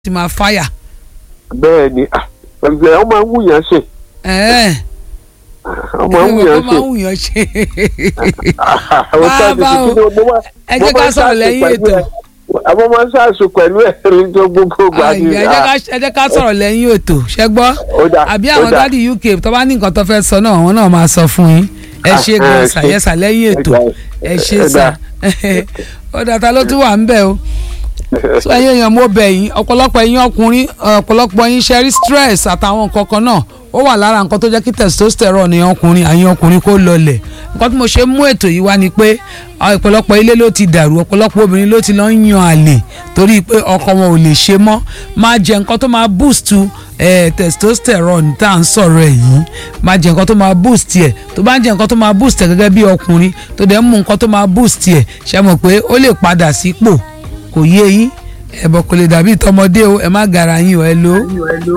ti máa fáyà. bẹ́ẹ̀ ni ẹ̀ ọ́ máa ń wùyàn ṣe ẹ̀ẹ́ ọ́ máa ń wùyàn ó máa ṣe. ń wùyàn ṣe. àwọn sáà ti báwo? fi kí mo máa ẹ jẹ́ ká sọ̀rọ̀ lẹ́yìn ètò. àwọn máa ń ṣàṣù pẹ̀lú ẹ̀rín tó gbogbo gbà Àyè, ẹ jẹ́ ká- ẹ jẹ́ ká sọ̀rọ̀ lẹ́yìn ètò ṣẹ́ gbọ́ ó dà àbí ó àwọn dà. dádì UK tó bá ní nǹkan tó fẹ́ sọ náà àwọn náà máa sọ fún yín ẹ ṣe Ah, gan ẹ sà ṣe. yẹ sà lẹ́yìn ètò ẹ ṣe Ẹ sà ó dàtà ló tún wà ń bẹ̀ o so ẹ̀yin èèyàn mo bẹ̀ yín ọ̀pọ̀lọpọ̀ ẹ̀yin ọkùnrin ọ̀pọ̀lọpọ̀ ẹ̀yin ṣe rí stress àtàwọn nǹkan kan náà ó wà lára nǹkan tó jẹ́ kí testosterone ní ọkùnrin àyìn ọkùnrin kó lọlẹ̀ nǹkan tí mo ṣe mú ètò yìí wá ni pé àwọn ọ̀pọ̀lọpọ̀ ilé ló ti dàrú ọ̀pọ̀lọpọ̀ obìnrin ló ti lọ ń yan àlè torí pé ọkọ wọn ò lè ṣe mọ́ máa jẹ nǹkan tó máa boost eh, testosterone tá à ń sọ̀rọ̀ ẹ̀ yìí máa jẹ nǹkan tó máa boost ẹ̀ tó bá ń jẹ nǹkan tó máa boost ẹ̀ gẹ́gẹ́ bí ọkùnrin tó dẹ̀ ń mú nǹkan tó máa boost ẹ̀ ṣe mọ̀ pé ó lè padà sípò kò yé yín ẹ̀bọ̀ kò lè dàbí tọmọdé o ẹ má gara yín o ẹ lò ó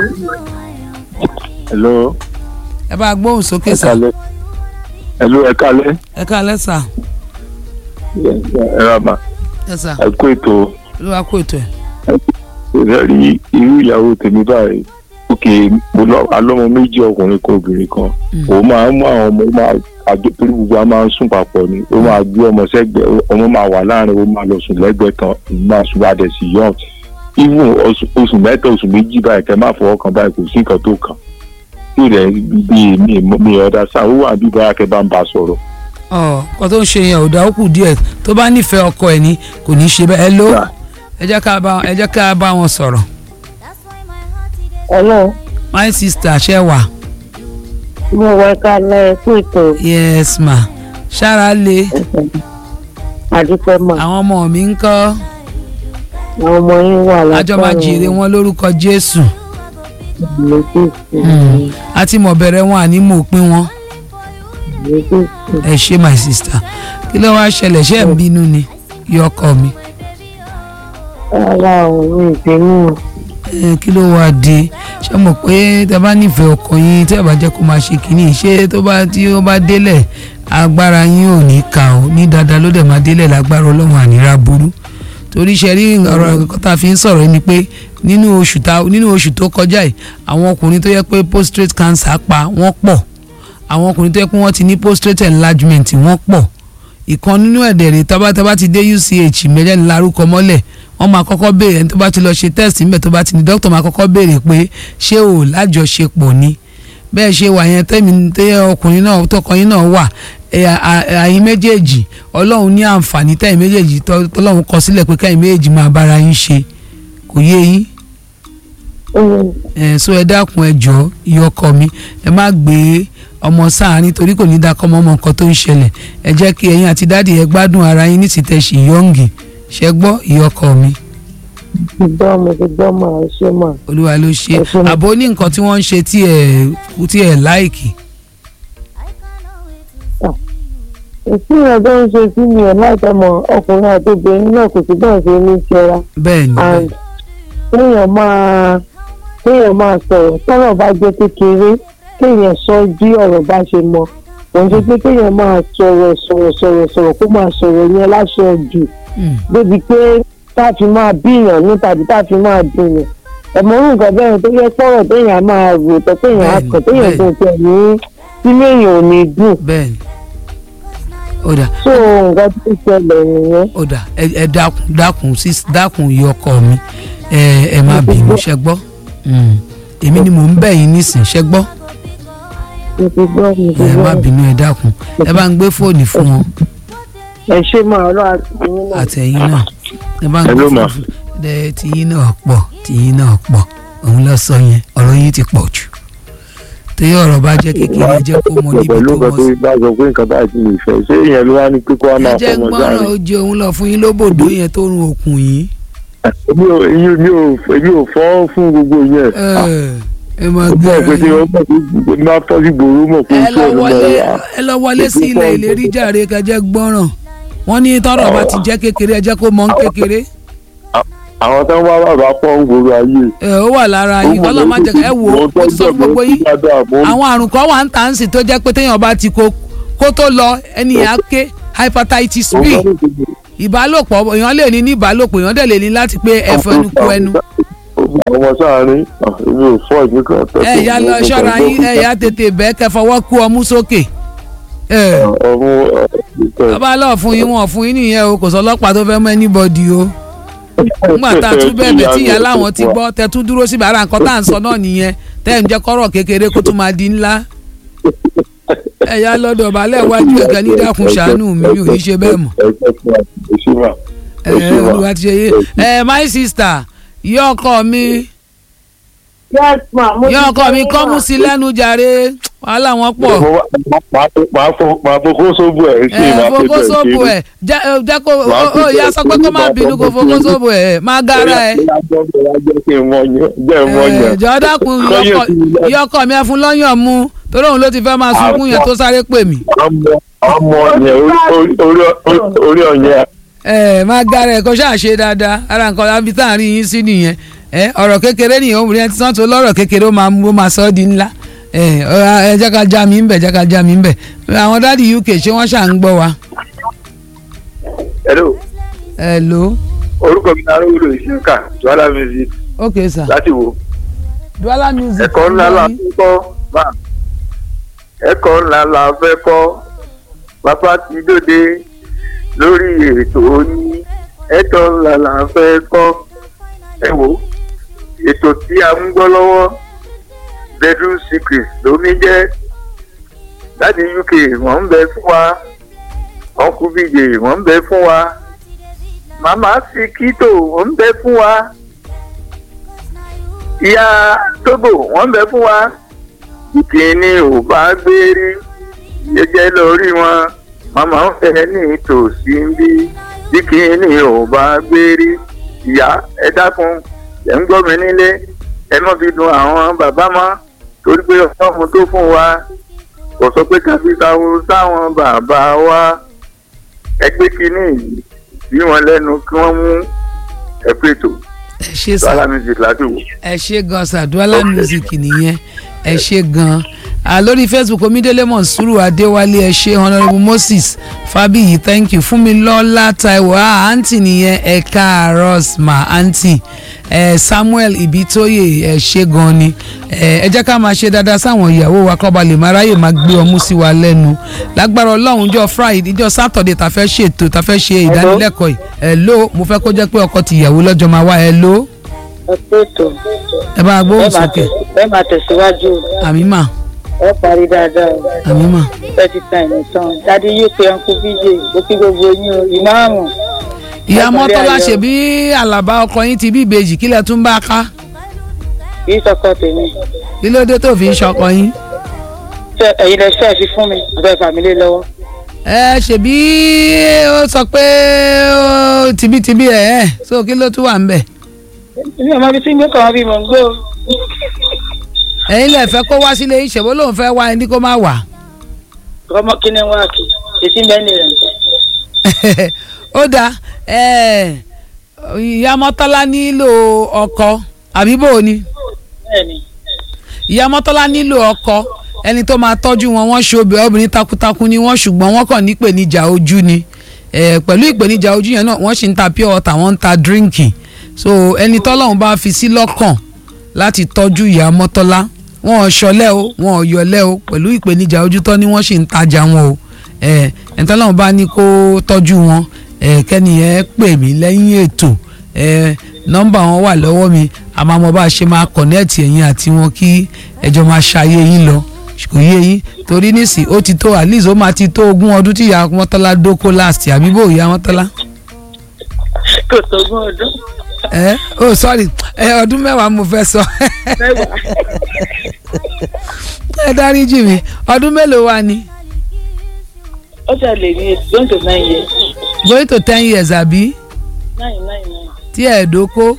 hello ẹ bá gbóhùn sókè ẹ sà kálẹ́ hello ẹ kálẹ́ ẹ káalẹ́ sà ẹ rà mà ẹ sà ẹ kó ètò ló wá kó ètò ẹ. ẹ rí irú ìyàwó tèmi báyìí òkè mo lọ alọ́mọ méjì ọkùnrin kan obìnrin kan Mm. òun máa ń mú àwọn ọmọ ó máa àjọ torí gbogbo a máa ń sùn papọ̀ ni ó máa gbé ọmọ sẹ́gbẹ̀ẹ́ ọmọ máa wà láàrin ó máa lọ sùn lẹ́gbẹ̀ẹ́ kan òun máa sùn bá dẹ̀ sí yọ̀ even oṣù oṣù mẹ́ta oṣù méjì báyìí kẹ́ má fọwọ́ kan báyìí kò sí nǹkan tó kàn tí rẹ̀ bí mi mi ọ̀dà sáà ó wà bí báyà kẹ́ bá ń bá a sọ̀rọ̀ ọ kó tó ń ṣe yẹn ò dá ó kù díẹ̀ tó bá nífẹ̀ẹ́ ọkọ ẹ̀ ní kò ní í ṣe bẹ́ẹ̀ ẹ ló Sà. ẹ jẹ́ ká bá ẹ jẹ́ ká bá wọn sọ̀rọ̀ Hello, my sister ṣe wà mo wọ kalẹ̀ fún ètò yes ma ṣára le àdúpẹ́ mọ̀. àwọn ọmọ mi ń kọ́ Àwọn ọmọ yín wà látọ̀. àjọ máa jèrè wọn lórúkọ Jésù Mm. àti mọ̀ bẹ̀rẹ̀ wọn àní mọ̀ òpin wọn ẹ ṣe my sister kí ló wá ṣẹlẹ̀ ṣé ẹ̀ ń bínú ni yọ ọkọ mi Ara òun ìbínú. ẹ kí ló wá dé ṣé mọ̀ pé tẹ bá nífẹ̀ẹ́ ọkọ yín tẹ́ ẹ bá jẹ́ kó máa ṣe kínní ṣé tó bá tí ó bá délẹ̀ agbára yín ò ní kà ó ní dáadáa ló dẹ̀ máa délẹ̀ lágbára ọlọ́run àníra burú torí ṣe rí ọ̀rọ̀ ẹ̀kọ́ tá a fi ń sọ̀rọ̀ yìí ni pé nínú oṣù tá nínú oṣù tó kọjá yìí àwọn ọkùnrin tó yẹ pé prostate cancer pa wọ́n pọ̀ àwọn ọkùnrin tó yẹ pé wọ́n ti ní prostate enlargement wọ́n pọ̀ ìkan nínú ẹ̀dẹ̀ rẹ̀ tábàtábà ti dé UCH mẹ́rẹ́ni larúkọ mọ́lẹ̀ wọ́n máa kọ́kọ́ béèrè ẹni tó bá ti lọ ṣe test níbẹ̀ tó bá ti ní dókítà máa kọ́kọ́ béèrè pé ṣé o lájọṣepọ̀ ni bẹ́ẹ̀ ṣe wà yẹn tẹ́mi tẹ́ ọkùnrin náà tọkọyìn náà wà ẹ, à- àyín méjèèjì ọlọ́run ní àǹfààní tẹ́yìn méjèèjì tọ́- tọ́lọ́run kọ sílẹ̀ pé kẹ́yìn méjèèjì máa bára yín ṣe kò yé yín ẹ so ẹ dákun ẹ jọ ìyọkọ mi ẹ má gbé ọmọ sáàárín torí kò ní dákọ ọmọ ọmọ nǹkan tó ń ṣẹlẹ̀ ẹ jẹ́ kí ẹ̀yin àti dáàdì ẹ gbádùn ara yín ní ti tẹ ṣì yọǹgì ṣẹ gbọ́ ìyọkọ mi Ti gbọ́ mo ti gbọ́ mọ̀ ẹ ṣé mọ̀. olúwa ló ṣe Ẹ fún mi. àbó ní nǹkan tí wọ́n ń ṣe tí ẹ tí ẹ láìkì Èsì yẹn tó ń ṣe sí mi ẹ̀ láìpẹ́ mọ̀ ọkùnrin àti obìnrin náà kò sí bẹ́ẹ̀ ṣe ní ṣẹra. bẹ́ẹ̀ ni And bẹ́ẹ̀ kéèyàn máa kéèyàn máa sọ̀rọ̀ tọ́rọ̀ bá jẹ́ kékeré kéèyàn sọ bí ọ̀rọ̀ bá ṣe mọ. Kò ń ṣe pé kéèyàn máa sọ̀rọ̀ sọ̀rọ̀ sọ̀rọ̀ sọ̀rọ̀ kó máa sọ̀rọ̀ yẹn láṣọ jù. Mm, débi pé tá a fi máa bíyàn ní tàbí tá a fi máa dùnyàn ẹ̀mọ́rún nǹkan bẹ́ẹ̀ tó yẹ pọ̀rọ̀ téèyàn máa rò tó téèyàn á Bẹ́ẹ̀ni, kàn téèyàn bẹ́ẹ̀ni. tó tẹ̀ ní sínú èèyàn ò ní dùn bẹ́ẹ̀ ni ó dà tó nǹkan tó ṣẹlẹ̀ nìyẹn ó dà ẹ ẹ dákun dákun sí dákun ìyọkọ mi ẹ ẹ má bínú ṣẹ gbọ́ Mm, èmi ni mò ń bẹ̀ yín nísìn ṣẹ gbọ́ mo ti gbọ́ mo ti ẹ má gbọ́ bínú ẹ dákun ẹ bá ń gbé fóònù fún wọn ẹ ṣé máa ọlọ́ àti yín náà àtẹ̀yìn náà ẹ bá ń gbé Hello, ma. fóònù fún ẹ tìyín náà pọ̀ tìyín náà pọ̀ òun lọ sọ yẹn ọ̀rọ̀ yín ti pọ̀ jù torí ọ̀rọ̀ bá jẹ́ kékeré ẹ jẹ́ kó mọ níbi pẹ̀lú tó nǹkan mọ̀ tó sí bá sọ pé nǹkan báyìí ti lè fẹ́ ṣé ìyẹn ló wá ní pé kó wá ẹ máa jẹ́ fọmọ gbọ́ràn sáré. ó jẹ òun lọ fún yín lóbòdó yẹn tó run òkun yìí èmi ò èmi ò- èmi ò èmi ò fọ́ fún gbogbo yẹn. ẹ máa ó gbé mọ̀ ara pé tí yín. wọ́n mọ̀ pé ní máa fọ́ sí gbòòrò mọ̀ pé ẹ iṣẹ́ lọ ló máa wọlé wà. ẹ lọ wọlé sí ilẹ̀ ìlérí jàre kẹjẹ gbọ́ràn wọ́n ní tọ́rọ̀ bá ti jẹ́ kékeré ẹ jẹ́ kó mọ̀ ń kékeré àwọn tó ń wá bàbá pọ̀ ń gbòòrò ayé. ẹ ó wà lára yín kọ́lọ́ má jẹ́ ká ẹ wò ó ó ti sọ fún gbogbo yín àwọn àrùn kan wà ń tà ń sìn tó jẹ́ pé téèyàn bá ti kó kó tó lọ ẹni yẹn á ké hepatitis B ìbálòpọ̀ èèyàn lè ní ní ìbálòpọ̀ èèyàn dẹ̀ lè ní láti pé ẹ̀fọ́ ẹnu kú ẹnu ó gba ọmọ sáàárín ah, èmi ò fọ́ ìdí kan tó ẹ ya lọ ṣọ́ra yín ẹ ya tètè bẹ́ẹ̀ kẹ́ fọwọ́ kú ọmú sókè. ẹ ọmú bàbá lọ fún yín wọn fún yín nìyẹn o kò sọ ọlọ́pàá tó fẹ́ mú anybody o. nígbà tá a tún bẹ̀bẹ̀ tí ìyá láwọn ti gbọ́ tẹ tún dúró síbi ara nǹkan tá à ń sọ náà nìyẹn tẹ́ ń jẹ́ kọ́rọ̀ kékeré kó tún máa di ńlá. ẹ ya lọ́dọ̀ balẹ̀ wájú ẹ̀kẹ́ ní dákun ṣàánú mi mi ò ní ṣe bẹ́ẹ̀ mọ́. ẹ olùwà ti ṣe yé ẹ my sister yọ ọkọ mi yes ma mo ti yọ ọkọ mi sọ kọ́ ma. mú sí lẹ́nu jàre wàhálà wọn pọ̀ máa fokó sóbù ẹ̀ ṣe ẹ máa fi fokó bẹ̀rẹ̀ sóbò ṣe ẹ jẹ ẹ, jẹ kó Wàá ó fi ó ìyá bẹ̀rẹ̀ sọ pé kó má ṣe bínú kó nígbà fokó tó sóbò ẹ má gara ẹ jẹ́ kí n mọ yẹn jẹ́ mọ ẹ yẹn. jọ dákun Kọ́yọ̀ ìyọkọ- sí mi lẹ́nu. ìyọkọ mi ẹ fún lọ́yàn mu torí òun ló ti fẹ́ máa sunkún yẹn tó sáré pè mí ọmọ ọmọ yẹn orí- orí- orí- orí ọ̀yẹ́ ẹ má gara ẹ kó ṣáà ṣe dáadáa ara nǹkan láti tá à ń rí yín sí nìyẹn ẹ ọ̀rọ̀ kékeré nìyẹn obìnrin ẹ ti sàn tó lọ́rọ̀ kékeré ó máa mú ó máa sọ ọ́ di ńlá ẹ ọ̀rọ̀ ẹ jẹ́ ká já mi ń bẹ̀ jẹ́ ká já mi ń bẹ̀ àwọn dáàdi UK ṣé wọ́n ṣà ń gbọ́ wa hello ẹ lò ó orúkọ mi náà lówó ìṣẹ́ka joala music ok sir láti wo Duala music ẹ̀kọ́ ńlá la yín. fẹ́ kọ́ máa ẹ̀kọ́ ńlá la fẹ́ kọ́ bàbá ti dòde lórí ètò yín ẹ̀kọ́ ńlá la fẹ́ kọ́ ẹ wo ètò tí a ń gbọ́ lọ́wọ́ bedroom secret lómi jẹ́ láti uk wọ́n ń bẹ fún wa ọkùn bíjè wọ́n ń bẹ fún wa màmá sikito wọ́n ń bẹ fún wa ìyá tóbò wọ́n ń bẹ fún wa kíni ò bá gbé rí jẹjẹ lórí wọn màmá ń fẹ́ ní tòsí ń bí bí kíni ò bá gbé rí ìyá ẹ dákun ẹ ń gbọ́ mi nílé ẹ má fi dùn àwọn bàbá mọ́ torí pé ọlọ́run tó fún wa kò sọ pé káfíńtàwó sáwọn bàbá wa ẹ gbé kíní yìí sí wọn lẹ́nu kí wọ́n mú ẹ pètò ẹ ṣe sá sálá music láti wò. ẹ ṣe gan sàdúrà music nìyẹn ẹ ṣe gan ah, lórí facebook omidele monsuru adéwálé ẹ ṣe honourable moses fabiyi thank you fúnmilọ́lá taiwo ah aunty nìyẹn ẹ káàárọ̀ ma aunty ẹ samuel ibitoye ẹ ṣe gan ni ẹ ẹ jẹ́ ká máa ṣe dáadáa sáwọn ìyàwó wa kọ́ ba lè máa ráyè máa gbé ọmú sí wa lẹ́nu lágbára ọlọ́run jọ friday jọ saturday tá fẹ́ ṣètò tá fẹ́ ṣe ìdánilẹ́kọ̀ọ́ yìí ẹ ló mo fẹ́ kó jẹ́ pé ọkọ ti ìyàwó lọ́jọ́ máa wá ẹ ló ẹ pé ètò ẹ bá a gbóhùn ẹ máa sókè tẹ̀- ẹ máa tẹ̀síwájú àmì mà ẹ parí dáadáa o àmì mà. thirty time tán dádì uk uncle bj ó kí gbogbo yín o ìmáàmù ìyá Ẹ mọ́tọ́lá pàdé ṣe bí àlàbá ọkọ yín ti bí ìbejì kílẹ̀ tún bá ká kì í sọkọ tèmi kí ló dé tó fi ń ṣọkọ yín. ṣe ẹ̀yin lẹ ṣe é fi fún mi ọbẹ̀ fàmílì lọ́wọ́ ẹ ṣèbí ó sọ pé ó tibítibí ẹ ẹ so kí ló tún wà ń bẹ̀. èmi ò mọ ibi tí ń gbé kàn án bí mò ń gbé o ẹ̀yin lè fẹ́ kó wá sílé yín ṣèbó lòun fẹ́ wá ẹni kó má wà. ọmọ kíni wá kì èsì mẹ́ni rẹ̀ ó dáa ẹ, ìyá mọ́tọ́lá nílò ọkọ àbí bò ó ni bẹ́ẹ̀ni ìyá mọ́tọ́lá nílò ọkọ ẹni tó máa tọ́jú wọn wọ́n ṣe obìnrin obìnrin takuntakun ni wọ́n ṣùgbọ́n wọ́n kàn ní ìpèníjà ojú ni Eh, pẹ̀lú ìpèníjà ojú yẹn náà wọ́n sì ń ta pure water wọ́n ń ta drinking so ẹni tọ́lọ́run bá fi sí lọ́kàn láti tọ́jú ìyá mọ́tọ́lá wọn ò ṣọlẹ́ o wọn ò yọlẹ́ o pẹ̀lú ìpèníjà ojú tọ́ ni wọ́n sì ń tajà wọn o Eh, ẹni tọ́lọ́run bá ní kó tọ́jú wọn eh, kẹ́niyẹn pè mí lẹ́yìn ètò eh, nọ́mbà wọn wà lọ́wọ́ mi àmọ́ mo bá ṣe máa kọ̀nẹ́ẹ̀tì ẹ̀yin àti wọn kí ẹjọ́ máa ṣayé yín lọ kò yé yín torí nísì ó ti tó at least ó máa ti tó ogún ọdún tí ìyá mọ́tọ́lá dóko last àbí bò ìyá mọ́tọ́lá kò tó gún ọdún ẹ oh sorry ẹ ọdún mẹ́wàá mo fẹ́ sọ mẹ́wàá ẹ dáríjì mi ọdún mélòó wà ní ó ṣe lè ní going to nine years going to ten years àbí nine nine nine tí ẹ̀ dóko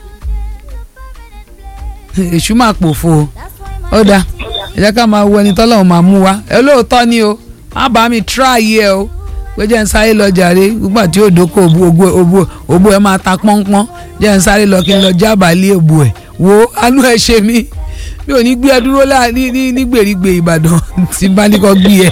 èṣù máa pòfo o ó dáa ẹ jẹ́ ká máa wo ẹni tọ́lọ́run máa mú wa ẹ lóòótọ́ ni o má bá mi try ẹ o pé jẹ́ ń sáré lọ jàre nígbà tí yóò dóko òbu òbu òbu òbu ẹ máa ta pọ́npọ́n jẹ́ ń sáré lọ kí n lọ jábàálẹ̀ òbu ẹ̀ wo àánú ẹ ṣe mí mi ò ní gbé ẹ dúró láà ní ní ní gbèrígbè Ìbàdàn tí bá ní kọ́ gbé ẹ.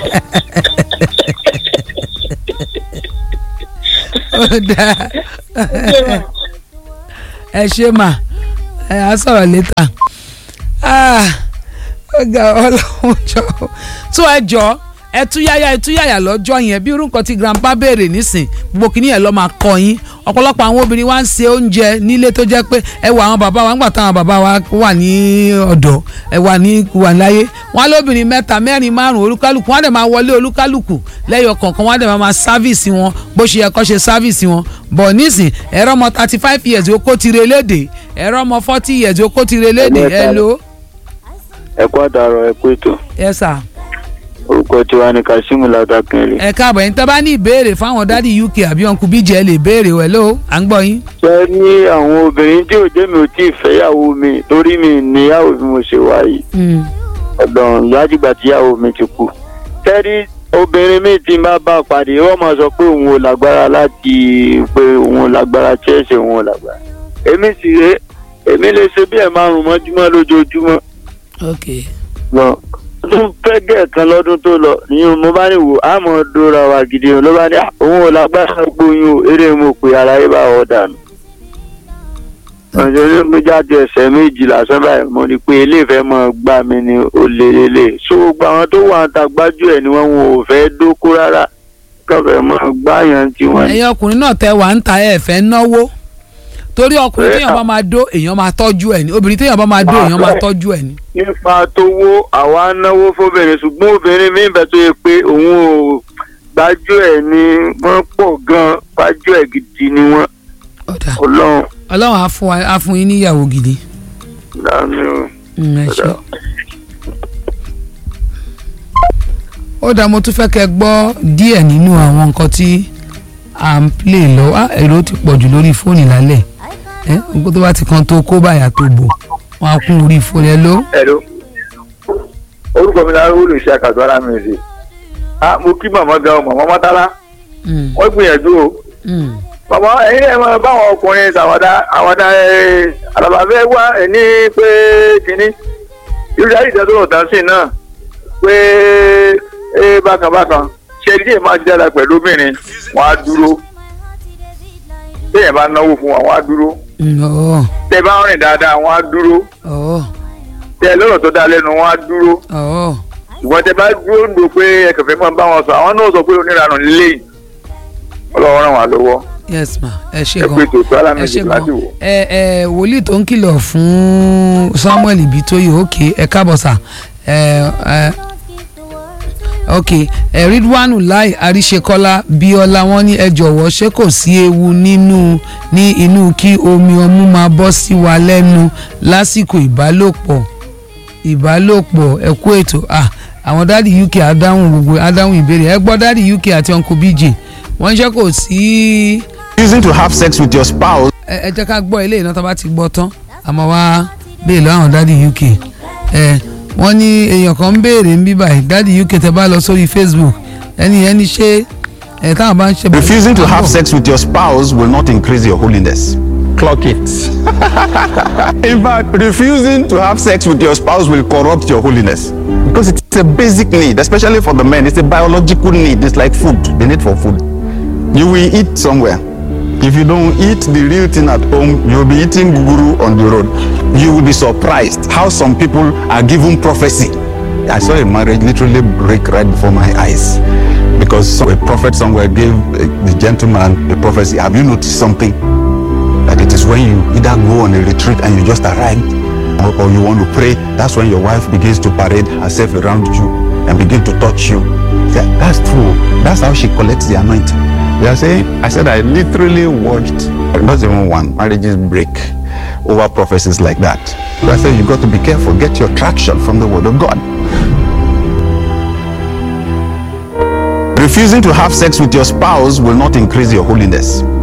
ó dáa ẹ ṣe mà ẹ á sọ̀rọ̀ létà ó ga ọlọ́run jọ tó ẹ jọ ẹ túyáyá ẹ túyáyá lọ́jọ́ yẹn bí irú nǹkan tí grandpa béèrè nísìn gbogbo kìíní yẹn lọ́ máa kọ́ yín ọ̀pọ̀lọpọ̀ àwọn obìnrin wa ń se oúnjẹ nílé tó jẹ́ pé ẹ wọ àwọn bàbá wa ńgbà táwọn bàbá wa wà ní ọ̀dọ̀ ẹ wà ní wà láyé wọn á lóbìnrin mẹ́ta mẹ́rin márùn olúkálùkù wọn á dẹ̀ máa wọlé olúkálùkù lẹ́yọ kọ̀ọ̀kan wọn á dẹ̀ máa sáfìsì wọn bó ṣe yẹ kó ṣe sáfìsì wọn bọ̀ nísìn ẹ̀rọ ọmọ thirty five years ó kó tire léde ẹ̀rọ ọmọ forty years ó kó tire léde ẹ lo. ẹ kú àdàrọ ẹ kú ètò ẹ sà orúkọ tiwa ni Kasimu Ladakunle. ẹ káàbọ̀ ẹ̀yin tẹ́ bá ní ìbéèrè fáwọn dádì UK àbí ọ̀nkú bíjẹ́ lè béèrè wẹ̀ ló à ń gbọ́ yín. ṣé ní àwọn obìnrin tí ò jẹ́ mi ò tí ì fẹ́yàwó mi torí mi níyàwó bí mo ṣe wà yìí ọ̀dọ̀ ìyájúgbà tíyàwó mi ti kú. tẹ́rí obìnrin mi ti máa bá a pàdé wọ́n máa sọ pé òun ò lágbára láti pé òun ò lágbára chẹ́ẹ̀sì òun ò lágbára. èmi sì ré èmi lè ṣe bí ẹ̀ márùn-ún mọ́júmọ́ lójoojúmọ́. ok lọ tún fẹ́ gẹ̀ kan lọ́dún tó lọ ìyẹn mo bá ní wò á mọ̀ dóra wa gidi o ló bá ní òun ò lágbára gbóyún o eré mo pè aráyé bá wọ́ dànù. ọ̀sẹ̀ ní mo jáde ẹsẹ̀ méjì lásán báyìí mo ní pé ilé ìfẹ́ mọ̀ gbà mí ni ó lé lélẹ̀ so gbogbo àwọn tó wà ń ta gbájú ẹ̀ ni wọ́n ò fẹ́ dókó rárá kọfẹ́ mọ̀ gbáyàn tí wọ́n ní. ẹ̀yin ọkùnrin náà tẹ wà ń ta ẹ̀ fẹ́ náwó torí ọkùnrin Ẹ, téèyàn bá máa dó èèyàn máa tọ́jú ẹ̀ ní obìnrin téèyàn bá máa dó èèyàn máa tọ́jú ẹ̀ ní. nípa tówó àwa náwó fóbìnrin ṣùgbọ́n obìnrin mi bẹ̀ tó yẹ pé òun ò gbájú ẹ̀ ni wọ́n pọ̀ gan-an gbájú ẹ̀ gidi ni wọ́n ọ̀dà ọlọ́run ọlọ́run á fún wa- á fún yín níyàwó gidi. lánàá. Mm, ẹ ṣé. ó dá mo tún fẹ́ kẹ́ gbọ́ díẹ̀ nínú àwọn nǹkan tí à ń play lọ á èrò ti pọ̀ jù lórí fóònù lálẹ́ ẹ nǹkan tó bá ti kan tó kó báyà tó bò wọn á kún orí fóònù ẹ ló. Hello. orúkọ mi náà rúlù iṣẹ́ àkàtúwárà mi rè ah mo kí màmá gan o màmá mọ́tálá Mm, wọ́n gbìyànjú o mm, màmá ẹ̀yin ẹ̀ máa báwọn ọkùnrin ṣàwádà àwàdà ẹ̀ àlàbàfẹ́ wá ẹ̀ ní pé kínní irú dárí ìdádúró tán sí náà pé ẹ bákan bákan ṣe díẹ̀ máa jára pẹ̀lú obìnrin wọn á dúró téèyàn bá náwó fún wọn wọn á dúró mm, ọ̀ tẹ bá rìn dáadáa wọn á dúró ọ̀ tẹ lọ́rọ̀ tó dá lẹ́nu wọn á dúró ọ̀ ìwọ́n tẹ bá dúró ń do pé ẹ kẹfẹ́ máa bá wọn sọ àwọn náà sọ pé oníranù nílé yìí ọlọ́wọ́ ràn wá lọ́wọ́ yes ma ẹ ṣe ẹ gan pé tòótọ́ ẹ alámẹ́jì ṣe láti gan wò. ẹ ẹ wòlíì tó ń kìlọ̀ fún Samuel Ibitoye òkè ẹ káàbọ̀ sà ẹ ẹ ok ẹ Ridwanu Lai Àríṣekọ́lá Bíọ́lá wọn ní ẹ jọ̀wọ́ ṣé kò sí ewu nínú ní inú kí omi ọmú máa bọ́ sí wa lẹ́nu lásìkò ìbálòpọ̀ ìbálòpọ̀ ẹ kú ètò ah àwọn dáàdi UK adáhùn gbogbo adáhùn ìbéèrè ẹ gbọ́ dáàdi UK àti uncle BJ wọ́n ṣe kò sí Choosing to have sex with your spouse ẹ ẹ jẹ́ ká gbọ́ ilé iná tó bá ti gbọ́ tán àmọ́ wá béèrè lọ́wọ́ àwọn dáàdi UK ẹ wọ́n ní èèyàn kan ń béèrè ń bí báyìí dáàdi UK tẹ bá lọ sórí Facebook ẹni ẹni ṣé ẹ táwọn bá ń ṣe. refusing to have sex with your spouse will not increase your holiness. Clock it. In fact, refusing to have sex with your spouse will corrupt your holiness. Because it's a basic need, especially for the men. It's a biological need. It's like food, the need for food. You will eat somewhere. If you don't eat the real thing at home, you'll be eating guru on the road. You will be surprised how some people are given prophecy. I saw a marriage literally break right before my eyes because a prophet somewhere gave uh, the gentleman a prophecy. Have you noticed something? That it is when you either go on a retreat and you just arrived or, or you want to pray, that's when your wife begins to parade herself around you and begin to touch you. Yeah, that's true. That's how she collects the anointing. They are saying, I said, I literally watched, not even one, marriages break over prophecies like that. So I said, you got to be careful. Get your traction from the word of God. Refusing to have sex with your spouse will not increase your holiness.